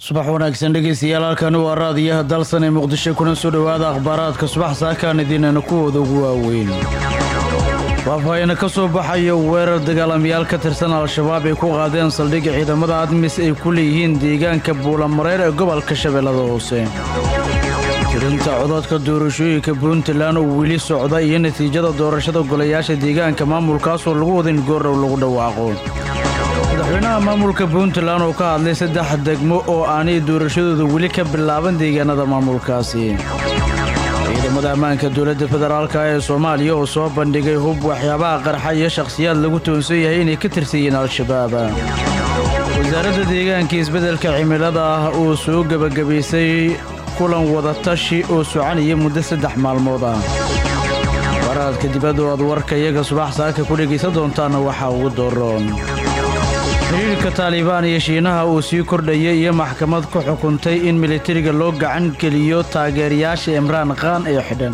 subax wanaagsan dhegeystayaal halkani waa raadiyaha dalsan ee muqdisho kuna soo dhowaada akhbaaraadka subax saakaan idiinana kuwooda ugu waaweyn faahfaahina ka soo baxayo weerar dagaalamayaal ka tirsan al-shabaab ay ku qaadeen saldhigga ciidamada admis ay ku leeyihiin deegaanka buulamareer ee gobolka shabeellada hoose tirinta codadka doorashooyinka puntland oo weli socda iyo natiijada doorashada golayaasha deegaanka maamulkaasoo lagu wada in goordhow lagu dhawaaqo madaxweynaha maamulka puntland oo ka hadlay saddex degmo oo aanay doorashadooda weli ka bilaaban deegaanada maamulkaasi ciidamada ammaanka dowladda federaalka ee soomaaliya oo soo bandhigay hub waxyaabaha qarxa iyo shakhsiyaad lagu toonsan yahay inay ka tirsan yihiin al-shabaab wasaaradda deegaanka isbeddelka cimilada ah oo soo gebagabaysay kulan wadatashi oo soconaya muddo saddex maalmood ah baraadka dibadda oo aad warka iyaga subax saaka ku dhegaysan doontaana waxaa ugu dooroon xiriirka taalibaan iyo shiinaha uu sii kordhayay iyo maxkamad ku xukuntay in militariga loo gacan geliyo taageerayaasha imraan khaan ee xidhan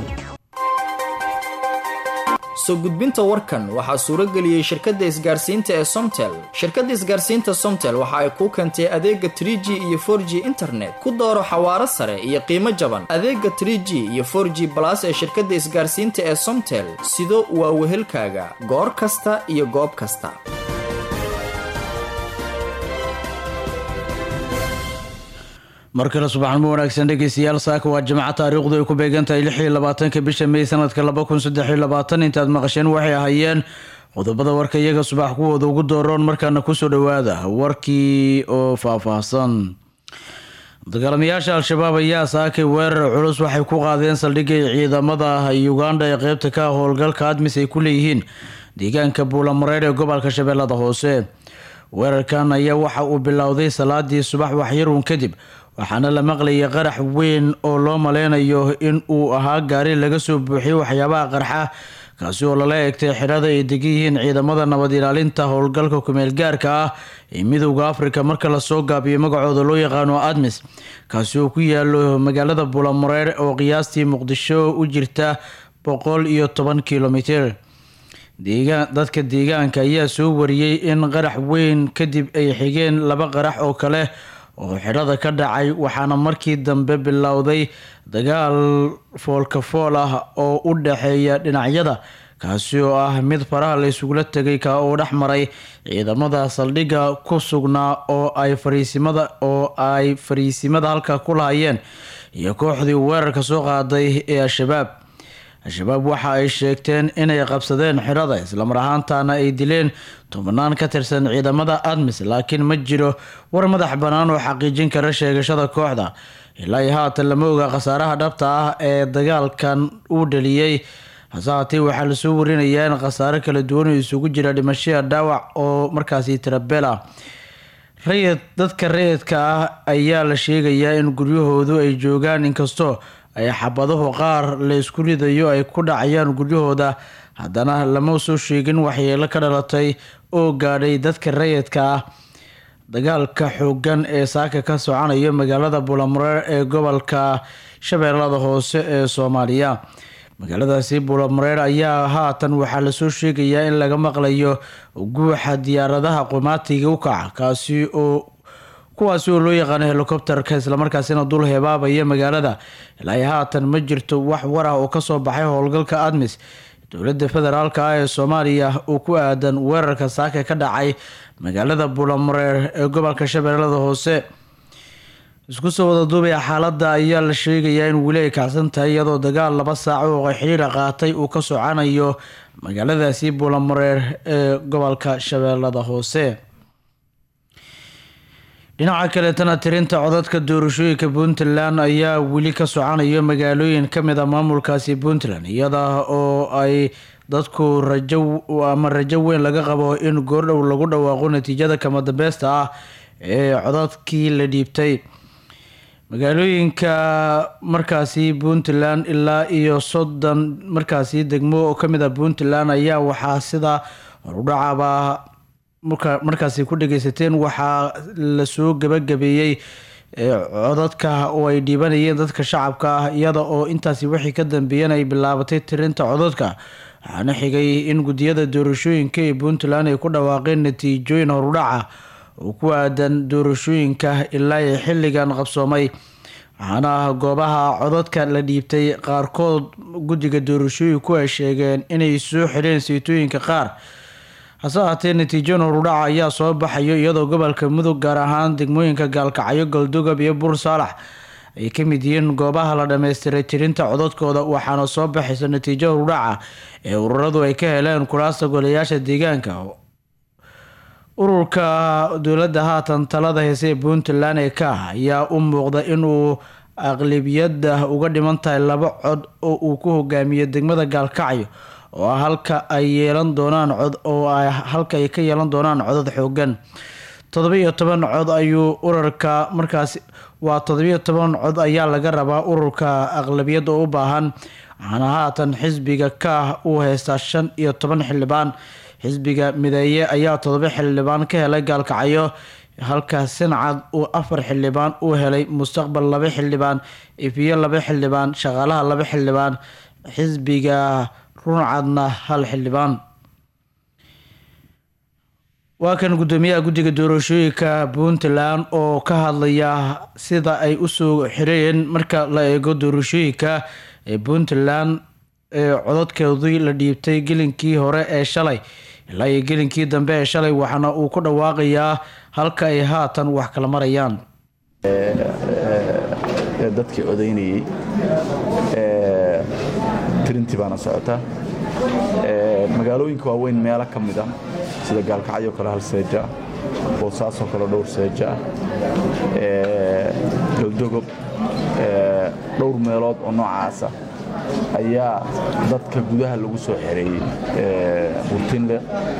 soo gudbinta warkan waxaa suuro geliyey shirkadda isgaarsiinta ee somtel shirkadda isgaarsiinta somtel waxa ay kuu keentay adeega trie g iyo for g internet ku dooro xawaaro sare iyo qiimo jaban adeega trie g iyo for g balas ee shirkadda isgaarsiinta ee somtel sido waa wehelkaaga goor kasta iyo goob kasta mar kale subaxnimo wanaagsan dhegeystayaal saaka waa jimco taariikhdu ay ku beegan tahay lix iyo labaatanka bisha may sanadka laba kun saddex iyo labaatan intaad maqasheen waxay ahaayeen qodobada warka iyaga subax kuwooda ugu dooroon markaana kusoo dhowaada warkii oo faahfaahsan dagaalamayaasha al-shabaab ayaa saakay weerar culus waxay ku qaadeen saldhigay ciidamada uganda ee qeybta ka howlgalka admis ay ku leeyihiin deegaanka buulamareer ee gobolka shabeellada hoose weerarkan ayaa waxa uu bilowday salaadii subax waxyarun kadib waxaana la maqlayay qarax weyn oo loo maleynayo in uu ahaa gaari laga soo buuxiyay waxyaabaha qarxa kaasi oo lala eegtay xidhada ay degan yihiin ciidamada nabad ilaalinta howlgalka kumeel gaarka ah ee midowda afrika marka lasoo gaabiyo magacooda loo yaqaano admis kaasi oo ku yaalo magaalada buulamareer oo qiyaastii muqdisho u jirta boqol iyo toban kilomitir dadka deegaanka ayaa soo wariyey in qarax weyn kadib ay xigeen laba qarax oo kale oo xidhada ka dhacay waxaana markii dambe bilowday dagaal foolkafool ah oo u dhaxeeya dhinacyada kaasi oo ah mid faraha la isugula tegay ka oo dhex maray ciidamada saldhigga ku sugnaa oo ay fariisimada oo ay fariisimada halka ku lahayeen iyo kooxdii weerarka soo qaaday ee al-shabaab al-shabaab waxa ay sheegteen inay qabsadeen xidhada islamar ahaantaana ay dileen tobnaan ka tirsan ciidamada admis laakiin ma jiro war madax bannaan oo xaqiijin kara sheegashada kooxda ilaa iyo haatan lama oga khasaaraha dhabta ah ee dagaalkan uu dhaliyey hase haatee waxaa lasoo warinayaa in khasaaro kala duwan oo isugu jira dhimashada dhaawac oo markaasi tirabel ah rayid dadka rayidka ah ayaa la sheegayaa in guryahoodu ay joogaan inkastoo ay xabadahu qaar la isku ridayo ay ku dhacayaan guryahooda haddana lama soo sheegin waxyeelo ka dhalatay oo gaadhay dadka rayidka ah dagaalka xoogan ee saaka ka soconayo magaalada buulamareer ee gobolka shabeellada hoose ee soomaaliya magaaladaasi buulamareer ayaa haatan waxaa lasoo sheegayaa in laga maqlayo guuxa diyaaradaha qumaatiga u kaca kaasi oo kuwaasi oo loo yaqaano helikobterka islamarkaasina dul hebaabaya magaalada ilaa haatan ma jirto wax war ah oo kasoo baxay howlgalka admis dowladda federaalk ah ee soomaaliya oo ku aadan weerarka saaka ka dhacay magaalada buulamareer ee gobolka shabeellada hoose isku soo wada duubaya xaaladda ayaa la sheegayaa in weli ay kacsan tahay iyadoo dagaal laba saaco oo xiriira qaatay uu ka socanayo magaaladaasi buulamareer ee gobolka shabeellada hoose dhinaca kaleetana tirinta codadka doorashooyinka puntland ayaa weli ka soconayo magaalooyin kamid a maamulkaasi puntland iyada oo ay dadku rajo ama rajo weyn laga qabo in goordhow lagu dhawaaqo natiijada kama dambeesta ah ee codadkii la dhiibtay magaalooyinka markaasi puntland ilaa iyo soddon markaasi degmo oo kamid a puntland ayaa waxaa sida horudhacaba markaasi ku dhageysateen waxaa lasoo gabagabeeyey codadka oo ay dhiibanayeen dadka shacabka ah iyada oo intaasi wixii ka dambeeyeen ay bilaabatay tirinta codadka waxaana xigay in gudiyada doorashooyinka ee puntland ay ku dhawaaqeen natiijooyin horudhaca oo ku aadan doorashooyinka ilaa iyo xilligan qabsoomay waxaana goobaha codadka la dhiibtay qaarkood guddiga doorashooyinku ay sheegeen inay soo xireen saytooyinka qaar hase ahaatee natiijo nurudhaca ayaa soo baxayo iyadoo gobolka mudug gaar ahaan degmooyinka gaalkacyo galdogob iyo buur saalax ay ka mid yihiin goobaha la dhammaystiray tirinta codadkooda waxaana soo baxaysa natiijo nurudhaca ee ururadu ay ka heleen kulaasta golayaasha deegaanka ururka dowladda haatan talada heese ee puntland ee ka ah ayaa u muuqda inuu aqlabiyada uga dhiman tahay laba cod oo uu ku hogaamiyo degmada gaalkacyo oo ah halka ay yeelan doonaan cod oo halka ay ka yeelan doonaan codad xoogan toddobiyo toban cod ayuu ururka markaasi waa toddobiyo toban cod ayaa laga rabaa ururka aqlabiyada u baahan waxaana haatan xisbiga kaah uu haystaa shan iyo toban xildhibaan xisbiga mideeye ayaa toddoba xildhibaan ka helay gaalkacyo halka sincad uu afar xildhibaan uu helay mustaqbal laba xildhibaan ifiyo laba xildhibaan shaqaalaha laba xildhibaan xisbiga runcadna hal xildhibaan waa kan guddoomiyaha guddiga doorashooyinka puntland oo ka hadlaya sida ay usoo xireen marka la eego doorashooyinka ee puntland ee codadkeedii la dhiibtay gelinkii hore ee shalay ilaa iyo gelinkii dambe ee shalay waxaana uu ku dhawaaqayaa halka ay haatan wax kala marayaan dadkii odaynayey tirintii baana socota magaalooyinka waaweyn meelo ka mid ah sida gaalkacyo kale hal seeja ah boosaasoo kale dhowr seeja ah galdogob dhowr meelood oo noocaasa ayaa dadka gudaha lagu soo xereeyey burtinle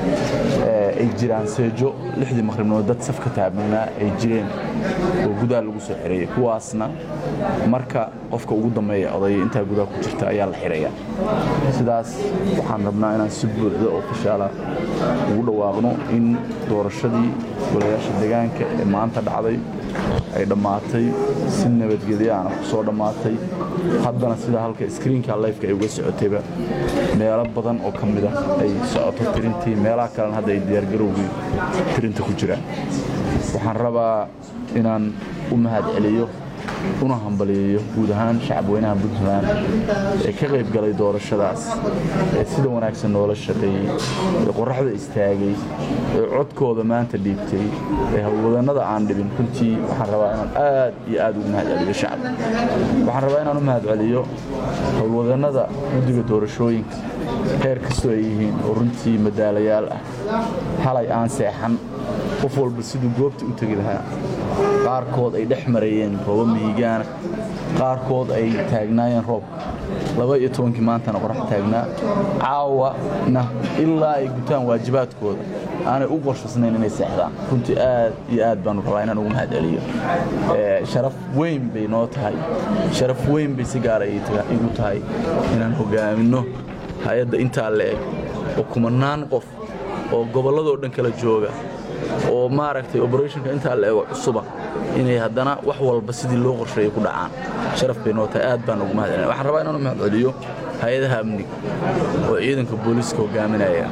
ay jiraan seejo lixdii maqribnood dad safka taabnanaa ay jireen oo gudaha lagu soo xereeyey kuwaasna marka qofka ugu dambeeya odaya intaa gudaha ku jirta ayaa la xiraya sidaas waxaan rabnaa inaan si buuxda oo fashaala ugu dhawaaqno in doorashadii golayaasha deegaanka ee maanta dhacday ay dhammaatay si nabadgelyaana ku soo dhammaatay haddana sida halka skriinka lifeka ay uga socotayba meelo badan oo ka mid ah ay socoto tirintii meelaha kalena hadda ay diyaargarowgii tirinta ku jiraan waxaan rabaa inaan u mahad celiyo una hambaliyeeyo guud ahaan shacabweynaha puntland ee ka qayb galay doorashadaas ee sida wanaagsan noola shaqeeyey ee qoraxda istaagay ee codkooda maanta dhiibtay ee howlwadannada aan dhibin runtii waxaan rabaa inaan aad iyo aad ugu mahad celiyo shacabka waxaan rabaa inaan u mahad celiyo howlwadannada guddiga doorashooyinka heer kastoo ay yihiin oo runtii madaalayaal ah halay aan seexan qof walba siduu goobta u tegi lahaa qaarkood ay dhex mareeyeen rooba mihigaana qaarkood ay taagnaayeen roobka laba iyo tobankii maantana qorax taagnaa caawana ilaa ay gutaan waajibaadkooda aanay u qorshasnayn inay seexdaan runtii aad iyo aad baanu rabaa inaan ugu mahad celiyo sharaf weyn bay noo tahay sharaf weyn bay si gaara igu tahay inaan hogaaminno hay-adda intaa la eg oo kumanaan qof oo gobolladoo dhan kala jooga oo maaragtay operationka intaa la ego cusuba inay haddana wax walba sidii loo qorsheeyay ku dhacaan sharaf bay noo tahay aad baan ugu mahad celina waxaan rabaa inaan u mahad celiyo hay-adaha amniga oo ciidanka booliiska hogaaminaya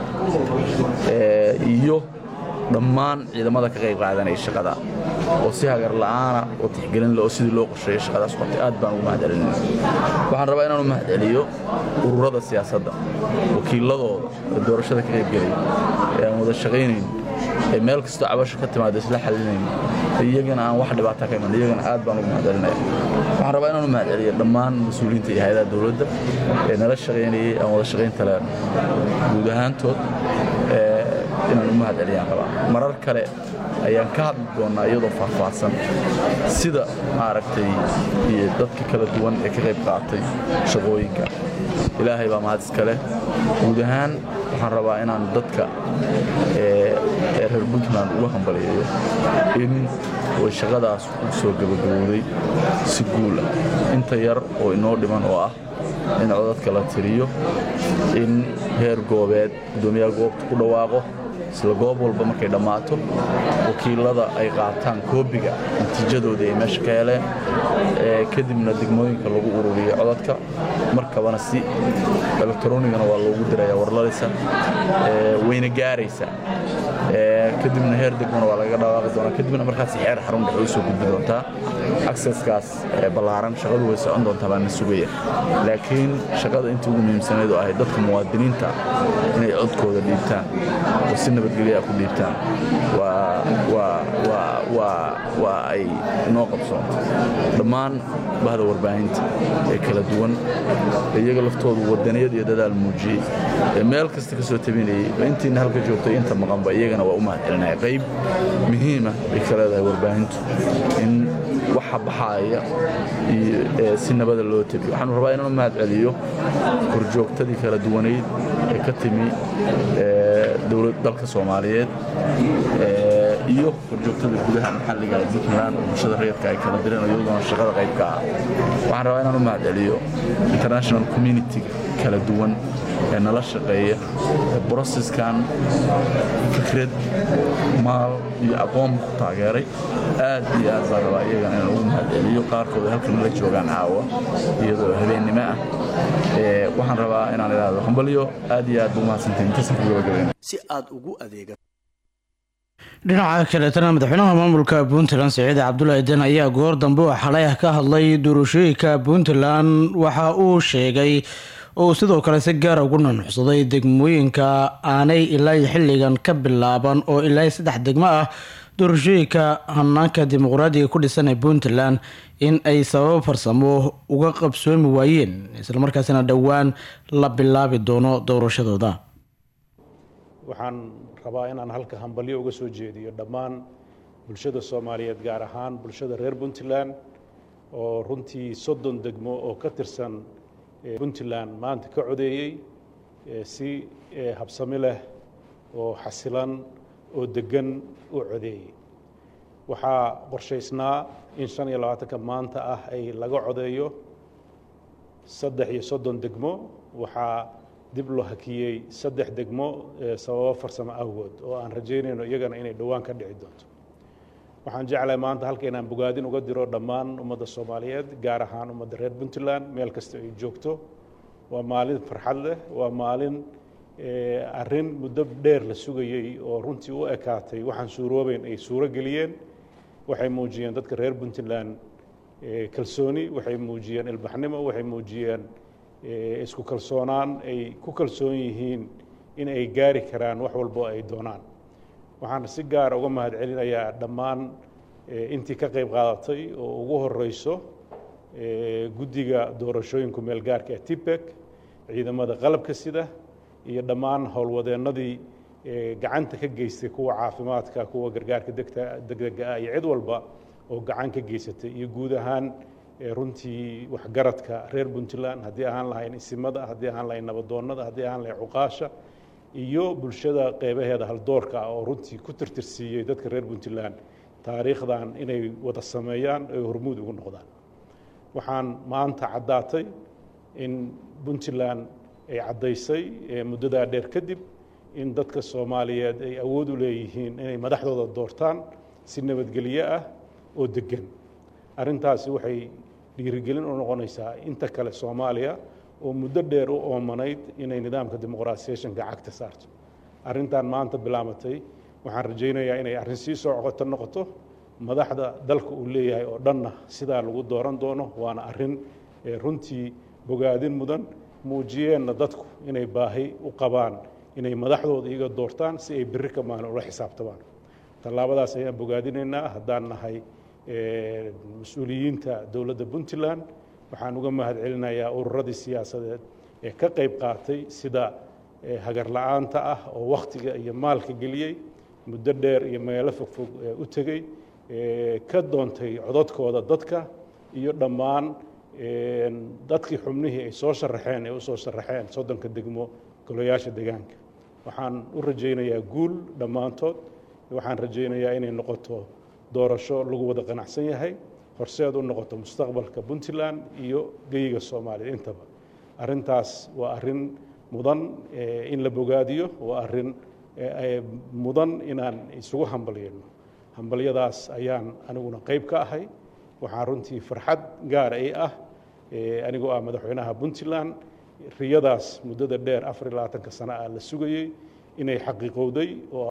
iyo dhammaan ciidamada ka qayb qaadanaya shaqada oo si hagar la'aana oo tixgelin leh oo sidii loo qorsheeyay shaqadaas qabtay aad baan ugu mahad celinaya waxaan rabaa inaan u mahad celiyo ururada siyaasadda wakiiladooda ee doorashada ka qaybgelaya ee aan wada shaqaynayn ee meel kastoo cabasho ka timaado isla xalinayn iyagana aan wax dhibaata ka iman iyagana aad baan ugu mahad celinaya waxaan rabaa inaan u mahad celiyo dhammaan mas-uuliyiinta iyo hay-adaha dowladda ee nala shaqaynayay aan wada shaqaynta leen guud ahaantood inaan u mahad celiyaan rabaa marar kale ayaan ka hadli doonnaa iyadoo faahfaahsan sida maaragtay iyo dadka kala duwan ee ka qayb qaatay shaqooyinka ilaahay baa mahad iskale guud ahaan waxaan rabaa inaan dadka ee reer puntland uga hambaliyeeyo in way shaqadaas u soo gabagabowday si guul ah inta yar oo inoo dhiman oo ah in codadka la tiriyo in heer goobeed guddoomiyaha goobta ku dhawaaqo isla goob walba markay dhammaato wakiilada ay qaataan koobiga natiijadooda ay meesha ka heleen kadibna degmooyinka lagu ururiyo codadka markabana si elektaronigana waa loogu diraya warladaysa wayna gaaraysa kadibna heer degmana waa laga dhawaaqi doonaa kadibna markaas xeer xarun dhexe u soo gudbi doontaa acceskaas ballaaran shaqadu way socon doontaa baan na sugaya laakiin shaqada intii ugu muhiimsanayd oo ahayd dadka muwaadiniinta inay codkooda dhiibtaan oo si nabadgelya ku dhiibtaan waa ay noo qabsoonto dhammaan bahda warbaahinta ee kala duwan iyaga laftoodu wadaniyad iyo dadaal muujiyey ee meel kasta ka soo tabinayey intiina halka joogtay inta maqanba iyagana waa u mahadcelinaya qayb muhiima bay ka leedahay warbaahintu in waxa baxaaya si nabada loo tabiyo waxaanu rabaa inaan u mahad celiyo horjoogtadii kala duwanayd ee ka timi dalka soomaaliyeed iyo horjoogtada gudaha maxalliga ee puntland oo bulshada rayadka ay kala direen iyadoona shaqada qaybka ah waxaan rabaa inaan u mahad celiyo international communitiga kala duwan ee nala shaqeeya broseskan fikrad maal iyo aqoon ku taageeray aad iyo aad baan rabaa iyagana inaan ugu mahad celiyo qaarkood halkan la joogaan caawa iyadoo habeennimo ah waxaan rabaa inaan idhaahdo hambalyo aad iyo aad buu mahadsantahin intasan ku gabagabayna si aad ugu adeega dhinaca kaleetana madaxweynaha maamulka puntland siciid cabdulaahi den ayaa goor dambe oo xalay ah ka hadlay doorashooyinka puntland waxa uu sheegay oo uu sidoo kale si gaara ugu nunuxsaday degmooyinka aanay ilaa xilligan ka bilaaban oo ilaa saddex degmo ah doorashooyinka hanaanka dimuqraadiga ku dhisan ee puntland in ay sababo farsamo uga qabsoomi waayeen islamarkaasina dhowaan la bilaabi doono doorashadooda waxaan rabaa inaan halka hambalyo uga soo jeediyo dhammaan bulshada soomaaliyeed gaar ahaan bulshada reer puntland oo runtii soddon degmo oo ka tirsan puntland maanta ka codeeyey si habsami leh oo xasilan oo deggan u codeeyey waxaa qorshaysnaa in shan iyo labaatanka maanta ah ay laga codeeyo saddex iyo soddon degmo waxaa dib loo hakiyey saddex degmo sababo farsamo awgood oo aan rajaynayno iyagana inay dhowaan ka dhici doonto waxaan jeclahay maanta halka inaan bogaadin uga diro dhammaan ummadda soomaaliyeed gaar ahaan ummadda reer puntland meel kasta ay joogto waa maalin farxad leh waa maalin arrin muddo dheer la sugayey oo runtii u ekaatay waxaan suuroobeyn ay suuro geliyeen waxay muujiyeen dadka reer puntland kalsooni waxay muujiyeen ilbaxnimo waxay muujiyeen isku kalsoonaan ay ku kalsoon yihiin in ay gaari karaan wax walbo ay doonaan waxaan si gaara uga mahad celinayaa dhammaan intii ka qayb qaadatay oo ugu horeyso guddiga doorashooyinku meel gaarka ee tibek ciidamada qalabka sida iyo dhammaan howlwadeennadii gacanta ka geystay kuwa caafimaadka kuwa gargaarka degdega ah iyo cid walba oo gacan ka geysatay iyo guud ahaan runtii waxgaradka reer puntland haddii ahaan lahayn isimada haddii ahaan lahayn nabadoonnada haddii ahaan lahayn cuqaasha iyo bulshada qeybaheeda haldoorka ah oo runtii ku tirtirsiiyey dadka reer puntland taariikhdan inay wada sameeyaan ay hormuud ugu noqdaan waxaan maanta caddaatay in puntland ay caddaysay muddadaa dheer kadib in dadka soomaaliyeed ay awood u leeyihiin inay madaxdooda doortaan si nabadgelyo ah oo deggan arrintaasi waxay dhiirigelin u noqonaysaa inta kale soomaaliya oo muddo dheer u oomanayd inay nidaamka dimuqraasiyeshanka cagta saarto arrintan maanta bilaamatay waxaan rajaynayaa inay arrin sii soo coqoto noqoto madaxda dalka uu leeyahay oo dhanna sidaa lagu dooran doono waana arrin runtii bogaadin mudan muujiyeenna dadku inay baahi u qabaan inay madaxdooda iyaga doortaan si ay berri ka maalin ula xisaabtamaan tallaabadaas ayaan bogaadinaynaa haddaan nahay mas-uuliyiinta dowladda puntland waxaan uga mahad celinayaa ururadii siyaasadeed ee ka qayb qaatay sida hagar la-aanta ah oo wakhtiga iyo maalka geliyey muddo dheer iyo meelo fogfog u tegey ka doontay codadkooda dadka iyo dhammaan dadkii xubnihii ay soo sharaxeen ee u soo sharaxeen soddonka degmo golayaasha deegaanka waxaan u rajaynayaa guul dhammaantood waxaan rajaynayaa inay noqoto doorasho lagu wada qanacsan yahay horseed u noqoto mustaqbalka puntland iyo geyiga soomaaliya intaba arrintaas waa arrin mudan in la bogaadiyo waa arrin mudan inaan isugu hambalyayno hambalyadaas ayaan aniguna qayb ka ahay waxaan runtii farxad gaara i ah anigoo ah madaxweynaha puntland riyadaas muddada dheer afar iyo labaatanka sano ah la sugayey inay xaqiiqowday oo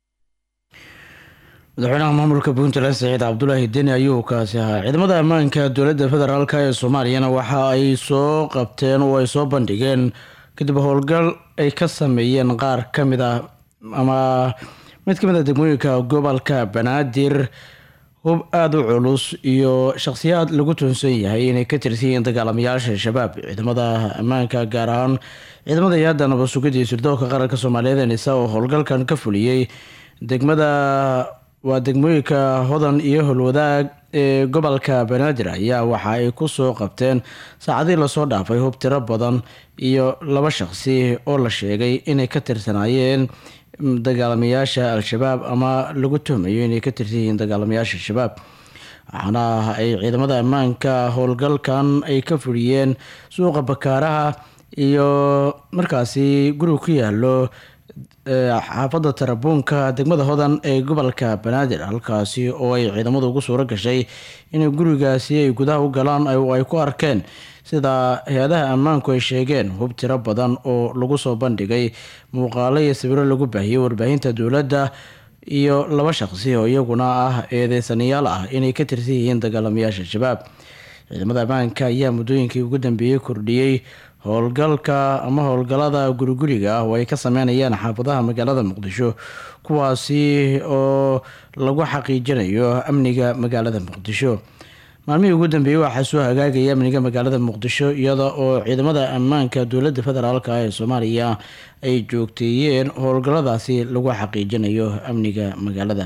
madaxweynaha maamulka puntland saciid cabdulaahi deni ayuu kaasi ahaa ciidamada ammaanka dowladda federaalk ee soomaaliyana waxa ay soo qabteen oo ay soo bandhigeen kadib howlgal ay ka sameeyeen qaar ka mid ah ama mid ka mid a degmooyinka gobolka banaadir hub aada u culus iyo shakhsiyaad lagu toonsan yahay inay ka tirsan yihiin dagaalamayaasha shabaab ciidamada ammaanka gaar ahaan ciidamada yaada nabad-sugida iyo sirdoonka qaranka soomaaliyeed nisa oo howlgalkan ka fuliyey degmada waa degmooyinka hodan iyo holwadaag ee gobolka banaadir ayaa waxa ay kusoo qabteen saacadii lasoo dhaafay hub tiro badan iyo laba shaqsi oo la sheegay inay ka tirsanaayeen dagaalamayaasha al-shabaab ama lagu tuhmayo inay ka tirsan yihiin dagaalamayaasha al-shabaab waxaana ay ciidamada ammaanka howlgalkan ay ka fuliyeen suuqa bakaaraha iyo markaasi guriga ku yaalo xaafadda tarabuunka degmada hodan ee gobolka banaadir halkaasi oo ay ciidamadu ugu suuro gashay inay gurigaasi ay gudaha u galaan ay ku arkeen sida hay-adaha ammaanku ay sheegeen hub tiro badan oo lagu soo bandhigay muuqaalo iyo sawiro lagu baahiyey warbaahinta dowladda iyo laba shaqsi oo iyaguna ah eedeysanayaal ah inay ka tirsan yihiin dagaalamayaasha shabaab ciidamada ammaanka ayaa muddooyinkii ugu dambeeyey kordhiyey howlgalka ama howlgalada guriguriga ah oo ay ka sameynayaan xaafadaha magaalada muqdisho kuwaasi oo lagu xaqiijinayo amniga magaalada muqdisho maalmihii ugu dambeeyey waxaa soo hagaagaya amniga magaalada muqdisho iyada oo ciidamada ammaanka dowladda federaalk ee soomaaliya ay joogteeyeen howlgaladaasi lagu xaqiijinayo amniga magaalada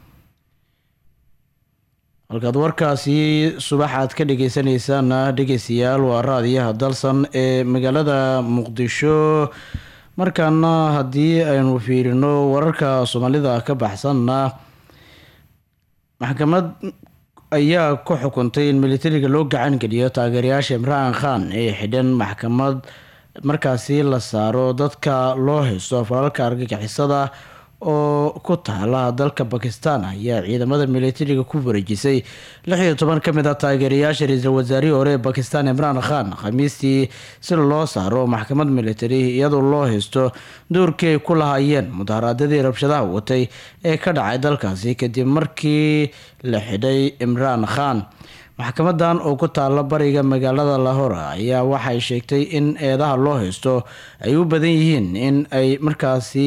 halkaad warkaasi subax aad ka dhageysanaysaana dhegeystayaal waa raadiyaha dalsan ee magaalada muqdisho markaana haddii aynu fiirino wararka soomaalida ka baxsanna maxkamad ayaa ku xukuntay in militariga loo gacan geliyo taageerayaasha imraan khan ee xidhan maxkamad markaasi la saaro dadka loo haysto falalka argagixisada oo ku taala dalka bakistan ayaa ciidamada militariga ku wareejisay lix iyo toban ka mid a taageerayaasha ra-iisul wasaarihii hore ee bakistan imraan khan khamiistii si loo saaro maxkamad militari iyadoo loo haysto doorkii ay ku lahaayeen mudaharaadyadii rabshadaha watay ee ka dhacay dalkaasi kadib markii la xidhay imraan khan maxkamadan oo ku taala bariga magaalada lahore ayaa waxay sheegtay in eedaha loo haysto ay u badan yihiin in ay markaasi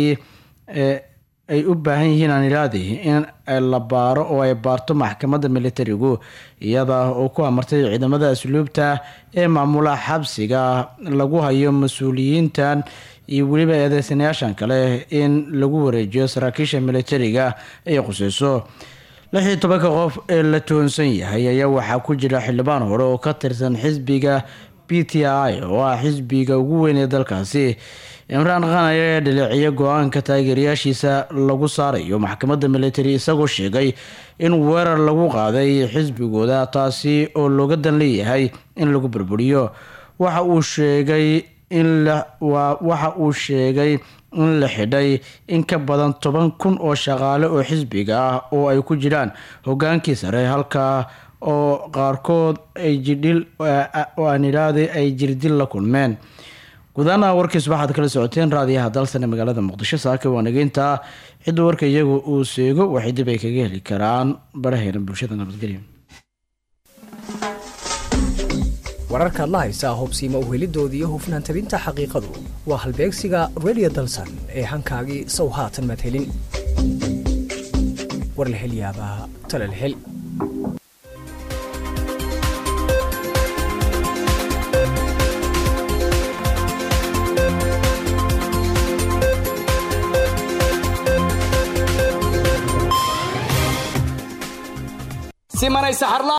ay u baahan yihiin aan ilaadi in la baaro oo ay baarto maxkamadda militarigu iyada oo ku amartay ciidamada asluubta ee maamula xabsiga lagu hayo mas-uuliyiintan iyo weliba eedeysanayaashan kale in lagu wareejiyo saraakiisha militariga ay quseyso lix iyo tobanka qof ee la tuhunsan yahay ayaa waxaa ku jira xildhibaan hore oo ka tirsan xisbiga b t i oo ah xisbiga ugu weyn ee dalkaasi imraan khan ayaa dhaleeciya go-aanka taageerayaashiisa lagu saarayo maxkamadda militari isagoo sheegay in weerar lagu qaaday xisbigooda taasi oo looga dan leeyahay in lagu burburiyo waxa uu sheegay in waxa uu sheegay in la xidhay in ka badan toban kun oo shaqaale oo xisbiga ah oo ay ku jiraan hogaankii sare halka oo qaarkood ay jidhil oo aan idhaahday ay jirdil la kulmeen gudaana warkiis waxaad kala socoteen raadiyaha dalsan ee magaalada muqdisho saaka waanageynta cidda warka iyagu uu seego waxay dib ay kaga heli karaan baraheena bulshada nabadgelyo wararkaad la haysaa hubsiima uhelidooda iyo hufnaan tabinta xaqiiqadu waa halbeegsiga redio dalsan ee hankaagii sow haatan madhelin war la hel yaabaa tala la hel simanay saxarla